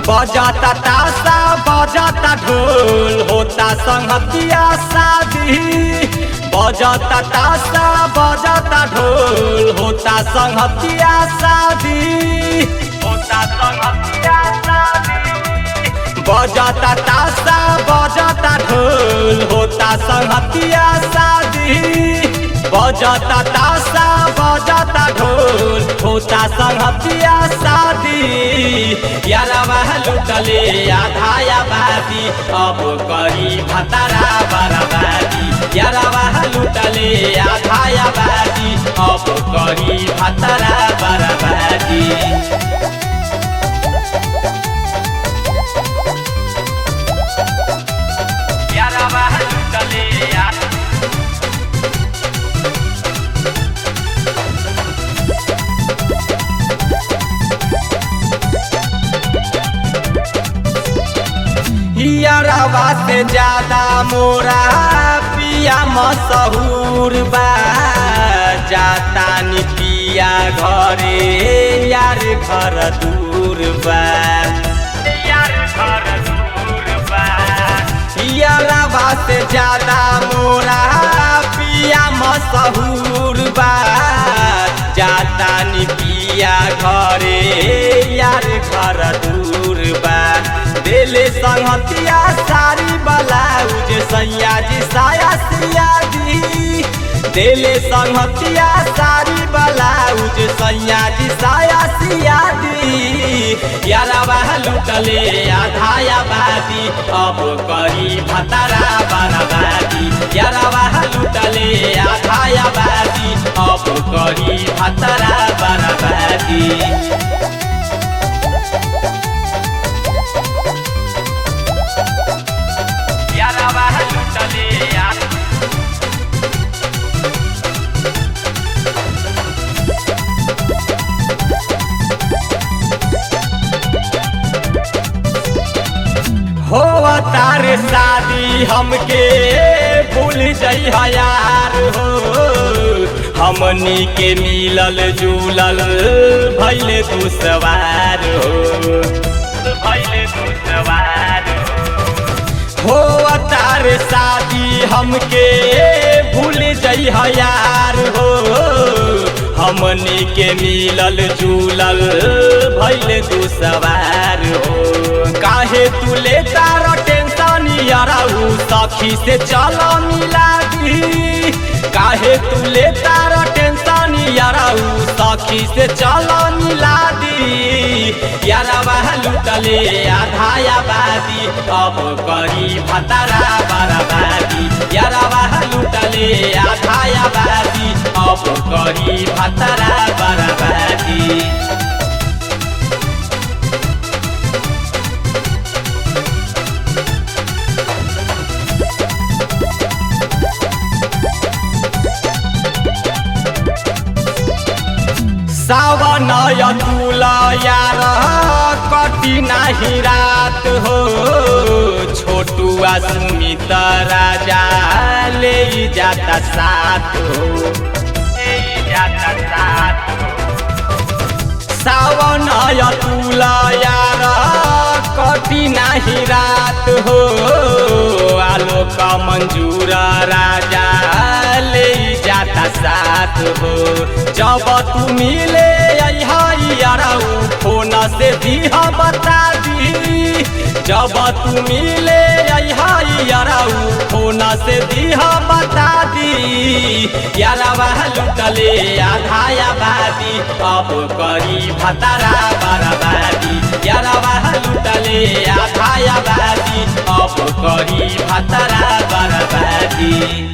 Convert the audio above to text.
बजाता तासा बजाता ढोल होता संगतिया शादी बजाता तासा बजाता ढोल होता संगतिया शादी होता संगतिया शादी बजाता तासा बजाता ढोल होता संगतिया शादी बजाता तासा बजाता ढोल होता संगतिया शादी यारवा लुटले आधाया बादी अब करी भतारा बराबादी यारवा लुटले आधाया बादी अब करी भतारा बराबादी यारवा लुटले आ हियरवा से ज्यादा मोरा पिया मशहूर बा जाता नि पिया घरे यार घर दूर बा यार घर दूर बा हियरवा से ज्यादा मोरा पिया मशहूर बा जाता नि पिया घरे यार घर दूर बा देले संगतिया सारी ब्लाउज सैया जी साया सिया दी देले संगतिया सारी ब्लाउज सैया जी साया सिया दी यारवा लुटले आधाया बादी अब करी भतारा बराबादी यारवा लुटले आधाया बादी अब करी भतारा बराबादी यारवा लुटले आ हो तार शादी हमके भूल जाइ यार हो हमनी के मिलल जुलल भैले दुसवार हो भैले दुसवार हो हो तार शादी हमके भूल जाइ यार हो हमनी के मिलल जुलल भैले दुसवार हो काहे तू लेता र टेंशन याराऊ सखी से चल मिला दी काहे तू लेता र टेंशन याराऊ सखी से चल मिला दी यारवा लुटले आधाया बादी अब करी भतारा बराबादी यारवा लुटले आधाया बादी अब करी भतारा बराबादी सावन तुल यार कटी नाही रात हो छोटुआ सुमित राजा ले जाता साथ हो ले जाता साथ सावन तुल यार कटी नाही रात हो आलोक मंजूर राजा ले जाता साथ हो जब तू मिले याराऊ फोन से दिह बता दी जब तू मिले याराऊ फोन से दिह बता दी यारवा लुटले आधाया बादी अब करी भतारा बराबादी यारवा लुटले आधाया बादी अब करी भतारा बराबादी